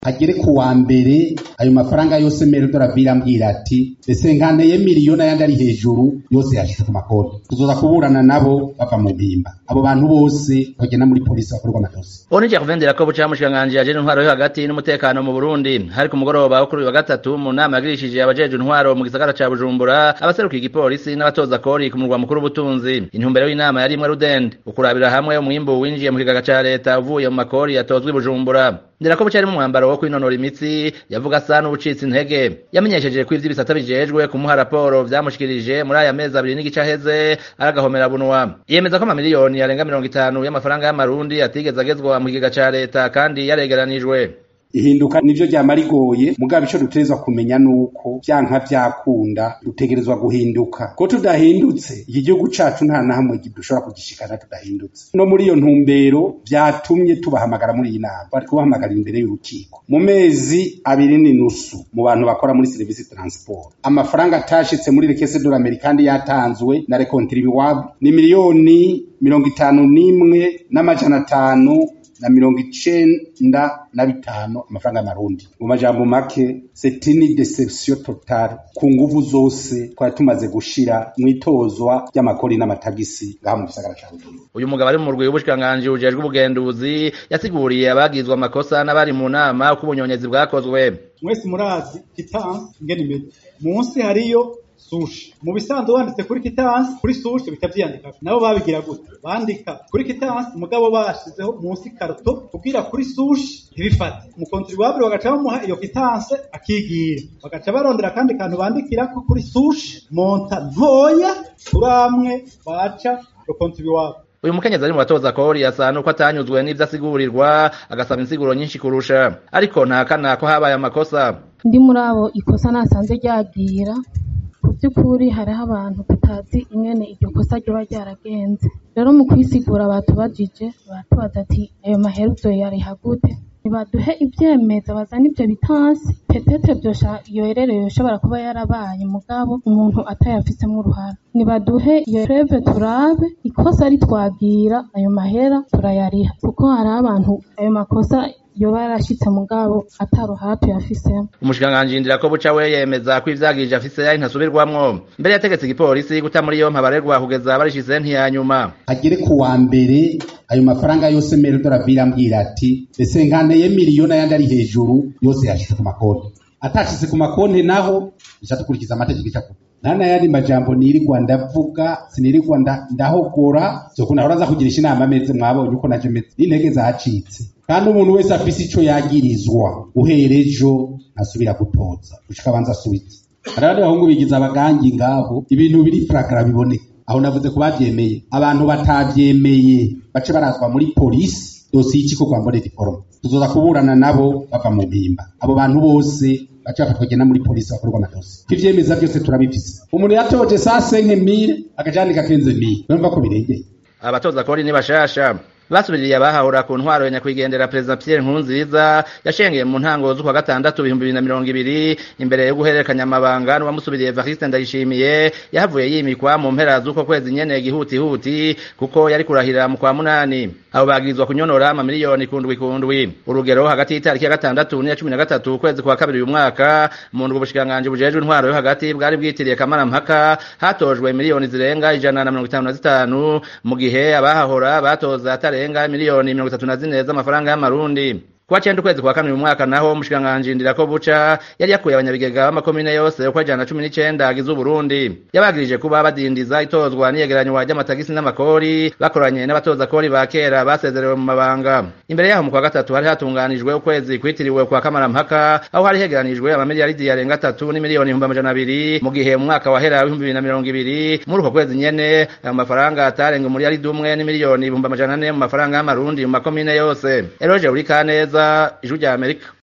agere ku wa mbere ayo mafaranga yose merodora ambwira ati ese nkaneye miliyoni ayandi ari hejuru yose yashyize ku makonti tuzoza kuburana nabo bava mu mpimba abo bantu bose bagenda muri polisi bakorerwa amadosi Onije kuvendera ko buca mushikanganje yaje intwaro yo hagati n'umutekano mu Burundi hari ku mugoroba wo kuri wa gatatu mu nama yagirishije abajeje intwaro mu gisagara ca Bujumbura abaseruka igipolisi n'abatoza kori ku murwa mukuru w'ubutunzi intumbero y'inama yari imwe rudende ukurabira hamwe umwimbu winjiye mu kigaga ca leta uvuye mu makori yatozwe i Bujumbura ndera ko bucari mu mwambaro wo kwinonora imitsi yavuga asa n'ubucitse intege yamenyesheje ko ivy'ibisata bijejwe kumuha raporo vyamushikirije muri aya mezi abiri n'igice aheze aragahomera bunwa yemeza ko amamiliyoni yarenga mirongo itanu y'amafaranga y'amarundi atigeze agezwa mu kigega ca leta kandi yaregeranijwe ihinduka nivyo ryama rigoye mugabo ico dutegerezwa kumenya nuko vyanka vyakunda dutegerezwa guhinduka ko tudahindutse iki gihugu cacu nta na hamwe dushobora kugishikana tudahindutse no muri iyo ntumbero vyatumye tubahamagara muri iyi nama bari kubahamagarira imbere y'urukiko mu mezi abiri n'inusu mu bantu bakora muri serivisi transport amafaranga atashitse muri rekese dolameri kandi yatanzwe na rekontribuwable ni miliyoni mirongo itanu n'imwe n'amajana atanu na mirongo icenda na bitanu amafaranga y'amarundi mu majambo make c'est une deception totale ku nguvu zose twari tumaze gushira mw'itozwa ry'amakori n'amatagisi ngaha mu gisagara ca Bujumbura uyu mugabo ari mu murwi w'ubushikiranganji bujejwe ubugenduzi yasiguriye abagizwe amakosa n'abari mu nama uko ubunyonyezi bwakozwe mwese murazi kitansi ingene imeze munsi hariyo sushi mu bisanzwe wanditse kuri kitansi kuri sushi bitavyandika nabo babigira gute bandika kuri kitansi mugabo bashizeho munsi karuto kugira kuri sushi ntibifate umukontribuwabure bagaca bamuha iyo kitanse akigira bagaca barondera akandi kantu bandikirako kuri sushi monta ntoya turamwe baca umukontribuwabure uyu mukenyezi ari mu batoza kori asa nuko atanyuzwe n'ivyo asigurirwa agasaba insiguro nyinshi kurusha ariko ntakana ko habaye amakosa ndi muri abo ikosa nasanze ryagira ku by'ukuri hariho abantu tutazi ingene iryo kosa ryoba ryaragenze rero mu kwisigura batubajije batubaza ati ayo maheruzo yariha gute ntibaduhe ivyemeza bazana ivyo bitansi petete vyosha iyo erere yoshobora kuba yarabaye mugabo umuntu atayafisemwo uruhara nibaduhe iyo preve turabe ikosa ritwagira ayo mahera turayariha kuko hariho abantu ayo makosa yoba yarashitse mugabo ataruhara tuyafisemo umushikiranganji ndira ko buca we yemeza ko ivyagirije afise yari ntasubirwamwo mbere yategetse igipolisi guta muri yompi abarerwa kugeza barishize ntiyanyuma agere ku wa mbere ayo mafaranga yose merodora ambwira ati ese nkaneye miliyoni ayandi ari hejuru yose yashitse ku makonti atashitse ku makonti naho ica dukurikiza amategeko icakuba nta n'ayandi majambo nirirwa ndavuga sinirirwa ndahogora zoko nahora aza kugirisha inama ameze mwabonye uko naje meze n'intege zacitse kandi umuntu wese afise ico yagirizwa uhera ejo ntasubira gutoza gushika abanza asubize hari abandi bahungu bigize abagangi ngaho ibintu biri fragara biboneka aho navuze ko bavyemeye abantu batavyemeye bace barazwa muri polisi dosiye y'ikiko kwa mbonera iforoma tuzoza kuburana nabo bava mu mpimba abo bantu bose baca bafatwa kugenda muri polisi bakorerwa amadosi ivyemeza byose turabifise umuntu yatoje saa senke mire akajandika kenze mire numva ko birengeye abatoza kori ni bashasha basubiriye abahahura ku ntwaro ya nyakwigendera perezida Pierre Nkurunziza yashengeye mu ntango z'ukwa gatandatu ibihumbi bibiri na mirongo ibiri imbere yo guhererekanya amabanga n'uwamusubiriye Evariste Ndayishimiye yahavuye yimikwa mu mpera z'uko kwezi nyene gihutihuti kuko yari kurahira mu kwa munani abo bagirizwa kunyonora amamiliyoni kundwi kundwi urugero hagati y'itariki ya gatandatu n'iya cumi na gatatu ukwezi kwa kabiri uyu mwaka mu ndwi ubushikiranganji bujejwe intwaro yo hagati bwari bwitiriye kamarampaka hatojwe miliyoni zirenga ijana na mirongo itanu na zitanu mu gihe abahahora batoza atare zirenga miliyoni mirongo itatu na zine z'amafaranga y'amarundi kuwa cenda ukwezi kwa kane uyu mwaka naho umushikiranganji ndirako buca yari yakuye abanyabigega b'amakomine yose uko ajana cumi n'icenda agize uburundi yabagirije kuba badindiza itozwa n'iyegeranywa ry'amatagisi n'amakori bakoranye n'abatoza kori ba kera basezerewe mu mabanga imbere yaho mu kwa gatatu hari hatunganijwe ukwezi kwitiriwe kwa kamarampaka aho hari hegeranijwe amamiliyaridi yarenga atatu n'imiliyoni ibihumbi amajana abiri mu gihe mu mwaka wahera w'ibihumbi bibiri na mirongo ibiri muri uko kwezi nyene ayo mafaranga atarenga umuliyaridi umwe n'imiliyoni ibihumbi amajana ane mu mafaranga y'amarundi mu makomine yose eroje uri kaneza ijwi rya amerika